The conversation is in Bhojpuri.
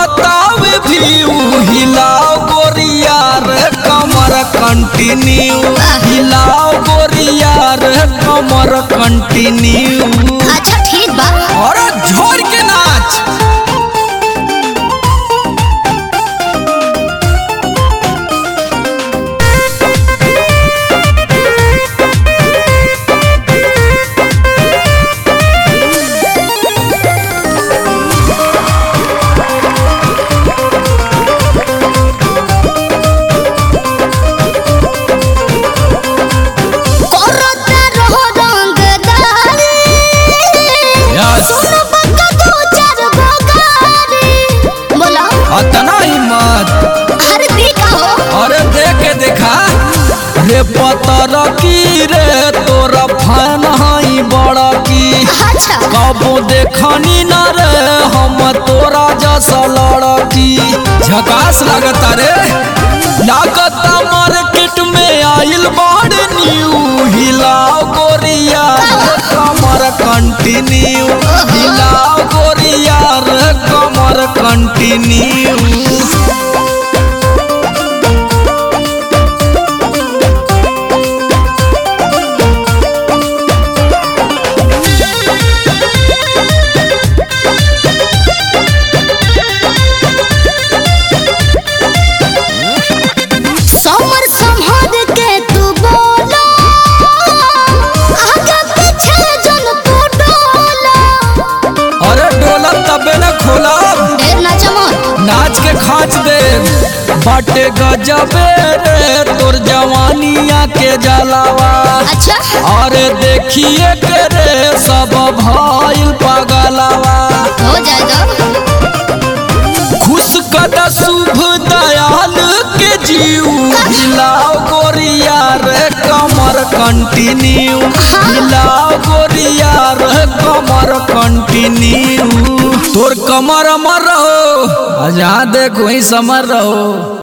बढ़तावे व्यू हिलाओ गोरिया रे कमर कंटिन्यू हिलाओ गोरिया रे कमर कंटिन्यू अच्छा ठीक बा अरे झोर के नाच करते रहो रंगदारी Yes. सुन बक्का दो चार बगारी बोला अतना हिम्मत हर दी का हो अरे देख के देखा रे पतर की रे तोरा फैन हई बड़ा की अच्छा कबो देखनी न रे हम तोरा जैसा लड़की झकास लगता रे लागता मार्केट में आइल बाड़ न्यू हिलाओ गोरिया रे कमर कंटिन्यू हिलाओ गोरिया रे कमर कंटिन्यू समर संहर के तू बोला आगे पीछे जन तू डोला अरे डोला तबे न खोला ढेर ना चमक नाच के खाच दे बाटे गजबे रे तोर जवानिया के जलावा अच्छा अरे देखिए के रे सब भइल पगलावा हो जाएगा खुश कद शुभ दयाल के जीव हिलाओ गोरिया रे कमर कंटिन्यू हिलाओ गोरिया रे कमर कंटिन्यू तोर कमर अमर रहो आ जहाँ देखो वहीं समर रहो